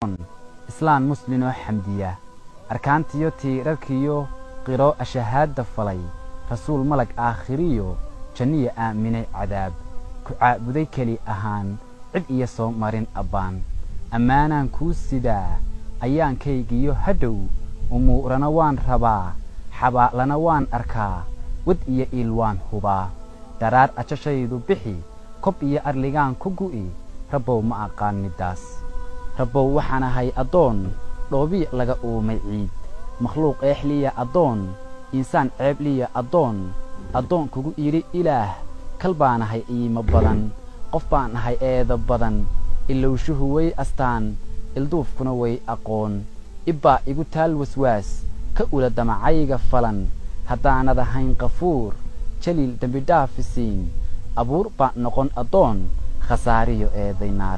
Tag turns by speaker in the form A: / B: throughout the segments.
A: islaan muslinoo xamdiya arkaantiyo tiirarkiyo qiro ashahaadda falay rasuul malag aakhiriyo janniya aaminay cadaab ku caabuday keli ahaan cid iyo soo marin abbaan ammaanaan kuu sidaa ayaankaygiyo hadhow umuurana waan rabaa xabaalana waan arkaa wad iyo iil waan hubaa daraar ajashaydu bixi kob iyo arligaan ku gu'i rabbow ma aqaan middaas rabbow waxaan ahay addoon dhoobii laga uumay ciid makhluuq eexliya addoon insaan ceebliya addoon addoon kugu idhi ilaah kal baan ahay iimo badan qof baan ahay eeda badan ilowshuhu way astaan ilduufkuna way aqoon ibbaa igu taal waswaas ka ula damacayga falan haddaanad ahayn qafuur jaliil dembidhaafisiin abuur baan noqon addoon khasaariyo eeday naar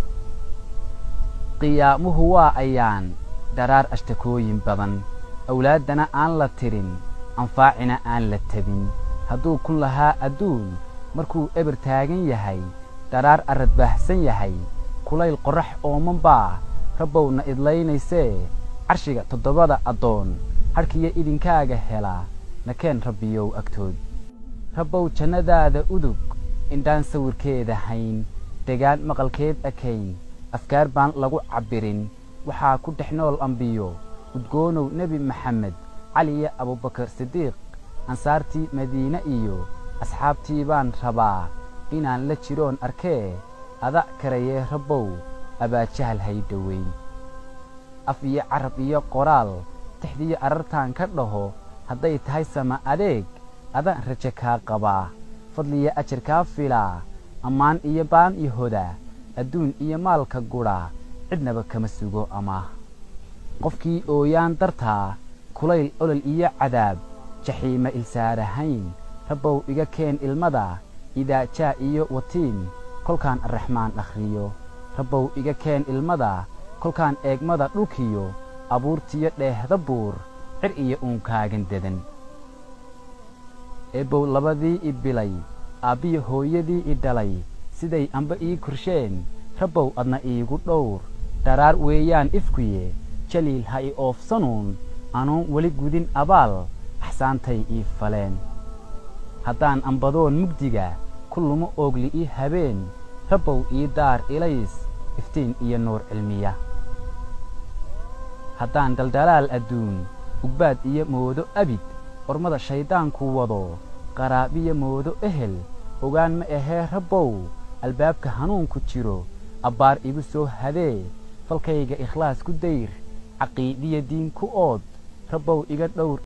A: qiyaamuhu waa ayaan daraar ashtakooyin badan awlaaddana aan la tirin anfaacina aan la tebin hadduu ku lahaa adduun markuu eber taagan yahay daraar arrad baahsan yahay kulayl qorrax ooman baa rabbowna idlaynaysee carshiga toddobada addoon hadhkiyo idinkaaga helaa nakeen rabbiyow agtood rabbow jannadaada udug indhaan sawirkeeda hayn degaan maqalkeed akayn afkaar baan lagu cabbirin waxaa ku dhex nool ambiyo udgoonow nebi maxamed caliyo abubakar sidiiq ansaartii madiine iyo asxaabtii baan rabaa inaan la jiroon arkee ada karayee rabbow abaajahal hay dhoweyn af iyo carab iyo qoraal tixdiyo arartaan ka dhaho hadday tahay sama adeeg adaan raje kaa qabaa fadliyo ajar kaa filaa ammaan iyo baan iyo hoda adduun iyo maalka gudha cidnaba kama sugo amaah qofkii ooyaan dartaa kulayl olol iyo cadaab jaxiima ilsaarahayn rabbow iga keen ilmada idaajaa iyo watiin kolkaan arraxmaan akhriyo rabbow iga keen ilmada kolkaan eegmada dhulkiyo abuurtiyo dheehda buur cir iyo uunkaagan dedan eebbow labadii i bilay aabbiyo hooyadii i dhalay siday amba ii korsheen rabbow adna iigu dhowr dharaar weeyaan ifkuye jaliil ha i oofsanuun anuun weli gudin abaal axsaantay ii faleen haddaan ambadoon mugdiga ku lumo oogli ii habeen rabbow ii daar ilays iftiin iyo nuur cilmiya haddaan daldalaal adduun ugbaad iyo moodo abid ormada shayddaanku wado qaraabiyo moodo ehel ogaan ma ahee rabbow albaabka hanuunku jiro abbaar igu soo hadee falkayga ikhlaas ku dayr caqiidiya diin ku ood rabbow iga dhowr